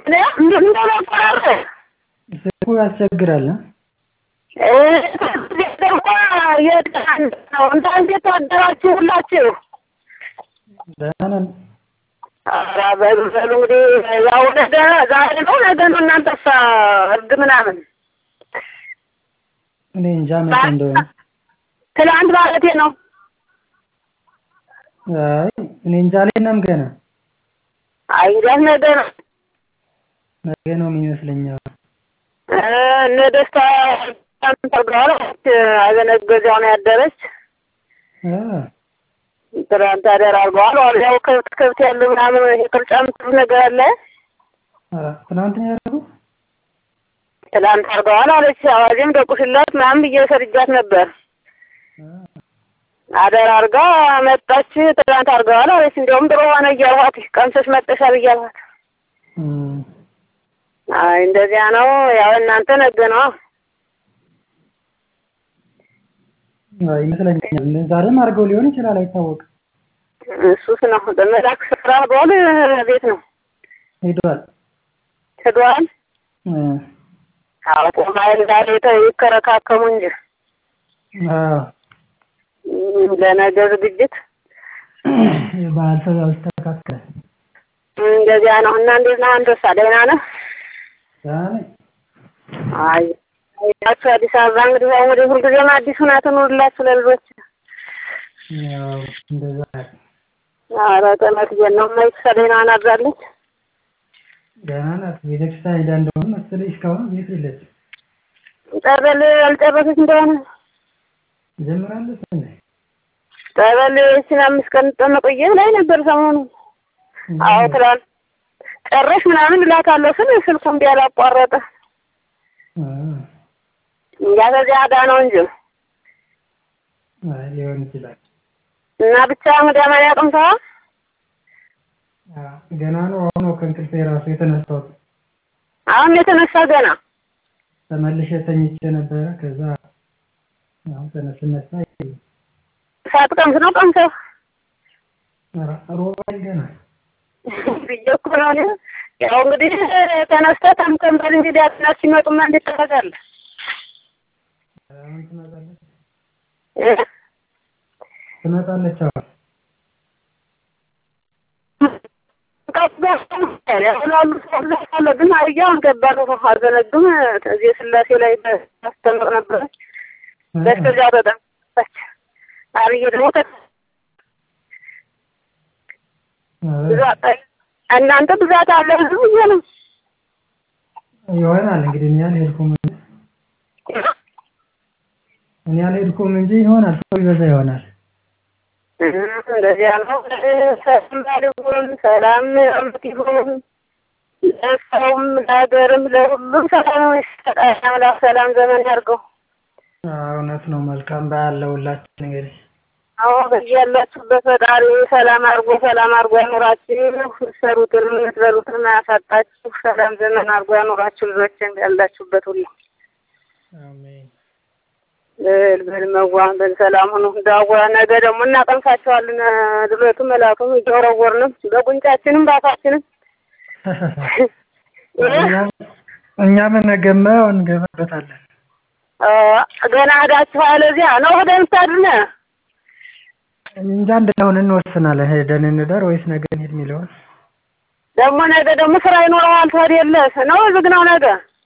እንደነበረ ስልኩ ያስቸግራል። እ? ደግሞ የት ነው እንደ እንዴት አደራችሁ ሁላችሁ? ደህና ነን። ኧረ በሉ በሉ እንግዲህ ያው ነገ ዛሬ ነው ነገ ነው እናንተሳ እርድ ምናምን እኔ እንጃ መቼ እንደሆነ። ትላንት ማለቴ ነው። አይ እኔ እንጃ አልሄድንም ገና። አይ እንግዲያስ ነገ ነው። ነገ ነው የሚመስለኝ። አዎ። እ እነ ደስታ ተግባራች አዘነገዛው ነው ያደረች እ ትናንት አደር አድርገዋል። ያው ከብት ከብት ያለ ምናምን ይሄ ቅርጫ የምትሉት ነገር አለ ኧረ ትናንት ነው ያደረጉት? ትላንት አድርገዋል አለች። አዋዜም ደቁሽላት ምናምን ብዬ ሰርጃት ነበር። እ አደር አድርጋ መጣች። ትላንት አድርገዋል አለች። እንዲያውም ጥሩ ሆነ እያልኋት ቀምሰሽ መጠሻል እያልኋት እም አይ እንደዚያ ነው። ያው እናንተ ነገ ነው አይ ይመስለኛል። ዛሬም አድርገው ሊሆን ይችላል አይታወቅም። እሱስ ነው በመላክ ስፍራ በኋላ ቤት ነው ሄዷል። ሄዷል። እ አዎ ቆማይል ዛሬ ይከረካከሙ እንጂ አዎ እም ለነገ ዝግጅት የበዓል ሰው ያው ይስተካከላል። እንደዚያ ነው። እና እንዴት ነህ አንተሳ? ደህና ነህ? ደህና ነኝ። አይ ያችሁ አዲስ አበባ እንግዲህ ያው እንግዲህ ሁልጊዜም አዲስ ሁና ትኑርላችሁ ለልጆች። ያው እንደዛ ኧረ ተመስገን ነው። እማዬ ደህና ናት? ደህና ናት። ቤተክርስቲያን ሄዳ እንደሆነ መሰለኝ እስካሁን ቤት የለችም። ጠበል አልጨረሰች እንደሆነ ጀምራለች እንዴ? ጠበል ይህችን አምስት ቀን ጠመቆየ ላይ ነበር ሰሞኑን። አዎ ትላንት ጨረሽ ምናምን እላታለሁ ስል ስልኩ እምቢ አላቋረጠ እ እንጃ ከዚያ ጋ ነው እንጂ አይ ሊሆን ይችላል። እና ብቻ እንግዲህ አማን ያቅምተዋል። አዎ ገና ነው። አሁን ነው ከእንቅልፌ ራሱ የተነሳሁት። አሁን የተነሳ ገና ተመልሼ ተኝቼ ነበረ። ከዛ አሁን ተነስ ስነሳ ሳትቀምስ ነው ቀምሰህ ኧረ ሮባል ገና ብዬሽ እኮ ነው እኔ ያው እንግዲህ ተነስተህ ተምተም በል እንግዲህ አጥናት ሲመጡማ እንዴት ታደርጋለህ? አሁን ትመጣለች እ ትመጣለች። አሁን ያሁላሉ ሰው አለ ግን አያ ገባር አልዘነግም እዚህ ስላሴ ላይ ታስተምር ነበረች። በስተዚያ ተጠመቀች። አብዬ ደግሞ ብዛት እናንተ ብዛት አለ ህዝብ ብዬ ነው ይሆናል እንግዲህ እኔ አልሄድኩም እኔ አልሄድኩም እንጂ ይሆናል ሰው ይበዛ ይሆናል። እንደዚያ ነው። ሰላም ባል ይሁን፣ ሰላም አመት ይሁን። ለሰውም ለሀገርም ለሁሉም ሰላም ይስጠን። አምላክ ሰላም ዘመን ያድርገው። እውነት ነው። መልካም በዓል ለሁላችን እንግዲህ አዎ በያላችሁበት ፈጣሪ ሰላም አድርጎ ሰላም አድርጎ ያኑራችሁ። የምትሰሩትን የምትበሉትን አያሳጣችሁ። ሰላም ዘመን አድርጎ ያኑራችሁ። ልጆችን ያላችሁበት ሁሉ አሜን። በል በል መዋ በል ሰላም ሁኑ። ዳዋ ነገ ደግሞ እናቀምሳቸዋለን። ድሎቱ መላኩም እየወረወርንም በጉንጫችንም በአፋችንም እኛም ነገማ እንገባበታለን። ገና ሄዳችሁ አለዚያ ነው ሄደን ስታድነ እንጃ እንደሆነ እንወስናለን። ሄደን እንደር ወይስ ነገ እንሂድ የሚለውን ደግሞ ነገ ደግሞ ስራ ይኖረዋል። ትሄድ የለ ነው ዝግ ነው ነገ?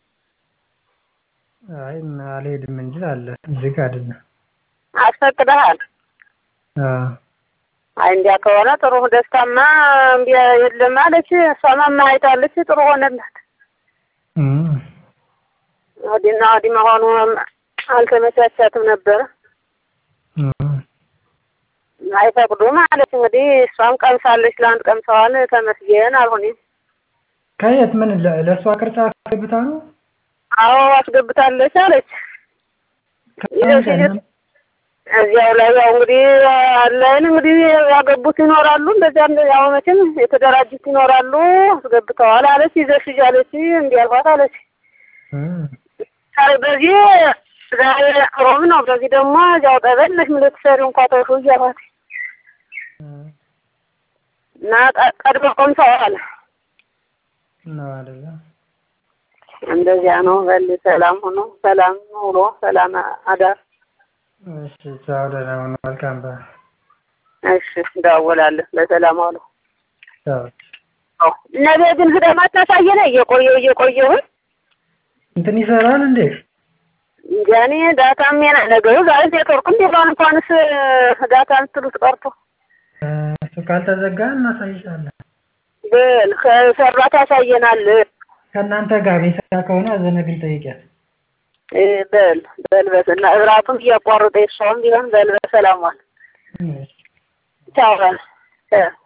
አይ አልሄድም እንጂ አለ ዝግ አይደለም። አስፈቅደሃል? አዎ አይ እንዲያ ከሆነ ጥሩ ደስታማ እምቢ የለም አለች። እሷማ አይታለች። ጥሩ ሆነላት። እም ወዲና ወዲህ መሆኑ አልተመቻቻትም ነበረ። እም አይፈቅዱም አለች። እንግዲህ እሷም ቀምሳለች። ለአንድ ቀምሰዋል። ተመስገን አልሆነም። ከየት ምን ለ- ለእሷ ቅርጫ አስገብታ ነው? አዎ አስገብታለች አለች። ይዘሽ ሂድ እዚያው ላይ ያው እንግዲህ አለን እንግዲህ ያገቡት ይኖራሉ። እንደዚያ እንደ ያው መቼም የተደራጁት ይኖራሉ። አስገብተዋል አለች። ይዘሽ ሂጂ አለች። እንዲህ አልኳት አለች። እም አይ በዚህ ዛሬ ሮብ ነው። በዚህ ደግሞ እዚያው ጠበል ነሽ ምን ልትሰሪው እንኳ ተውሹ እያልኳት እም እና ቀ- ቀድሞ ቆምሰዋል። ነው አይደለ? እንደዚያ ነው። በል ሰላም ሆኖ ሰላም ውሎ ሰላም አዳር። እሺ ቻው፣ ደህና ሁኑ። መልካም በዓል። እሺ እንደዋወላለን። በሰላም አውሎ ቻው። ነገ ግን ስለማታሳየን እየቆየሁ እየቆየሁኝ እንትን ይሰራል እንዴ? እንጃ እኔ ዳታም የለ ነገሩ ዛሬ ኔትወርክ እንዴት ነው እንኳንስ ዳታ እንትሉት ቀርቶ እሱ ካልተዘጋ እናሳይሻለን። በል ከሰራ ታሳየናል። ከእናንተ ጋር የሚሰራ ከሆነ አዘነግን ጠይቂያት። እ በል በል በስና እራቱም እያቋረጠ የሷም ቢሆን በል በሰላም ዋል። እሺ። ቻው በል ቻው